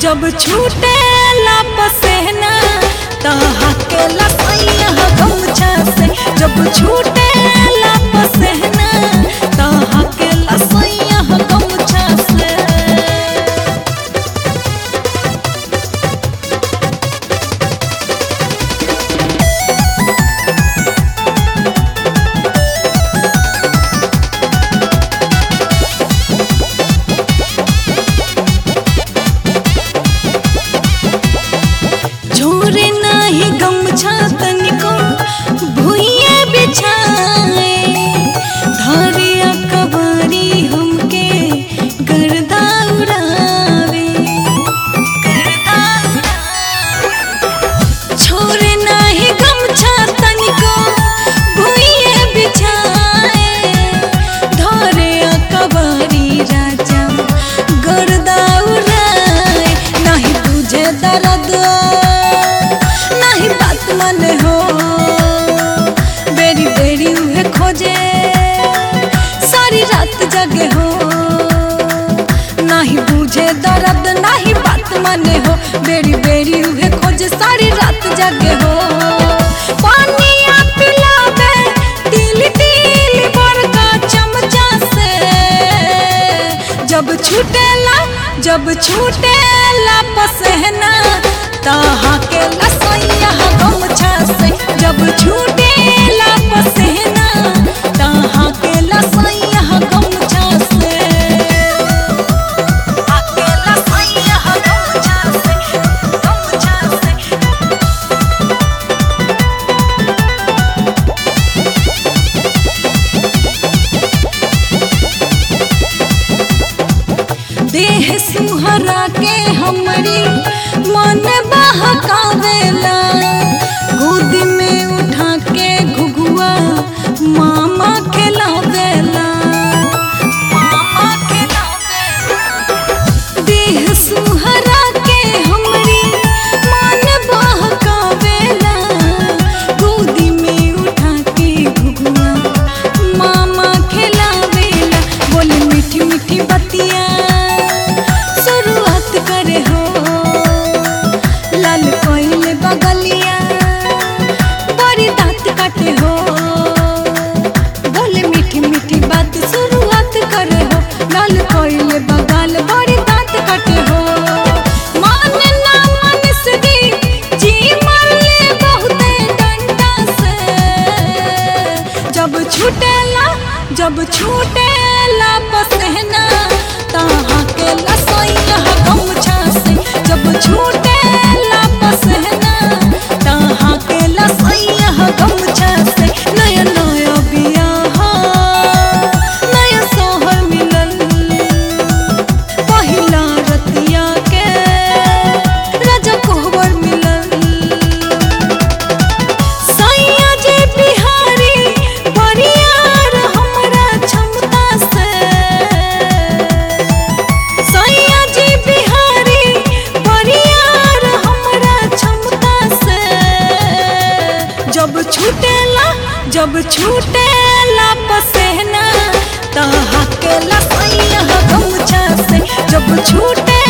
जब छूटे ला पसेना तहा के लसैया गमछा से जब छूटे ला पसेना तहा के लसैया गमछा से झोरे नाही गमछा तनिको भुइये बिछाए धरिया कबारी हमके गर्दा उड़ावे गर्दा छोरे नाही गमछा तनिको भुइये बिछाए धरिया कबारी राजा गर्दा उड़ाए नहीं तुझे दर्द नहीं बात मन हो बेरी बेरी उहे खोजे सारी रात जगे हो नहीं बुझे दर्द नहीं बात माने हो बेरी बेरी उहे खोजे सारी रात जगे हो पानिया पिलावे तिल तिल बड़का चमचा से जब छूटेला जब छूटेला पसहना ताहा के लसैया गमछा से जब छूटेला पसहना ताहा के लसैया गमछा से आके लसैया गमछा से गमछा से देह सुहरा के हमरी मन बहकावेला गोद में उठा के घुघुआ मामा खिलावेला मामा खिलावेला देह सुहरा के हमरी मन बहकावेला गोदी में उठा के घुघुआ मामा खिलावेला बोले मीठी मीठी बतिया शुरुआत करे हो लाल कोइले बगलिया बड़ी दांत काटे हो बोले मीठी मीठी बात शुरुआत करे हो लाल कोइले बगल बड़ी दांत काटे हो मान ना मन से दी जी मरले बहुते डंडा से जब छूटेला जब छूटेला पसहना ताहा के लसैया गमछा से जब छूटेला पसहना ताहा के लसैया गमछा से नया नया बियाह नया सोहर मिलल पहिला रतिया के राजा कोहबर मिलल सैया जे बिहारी बरियार हमरा क्षमता से सैया जे बिहारी बरियार हमरा क्षमता से जब छूटेला जब छूटेला पसेना तहा के लसैया गमछा से जब छूटे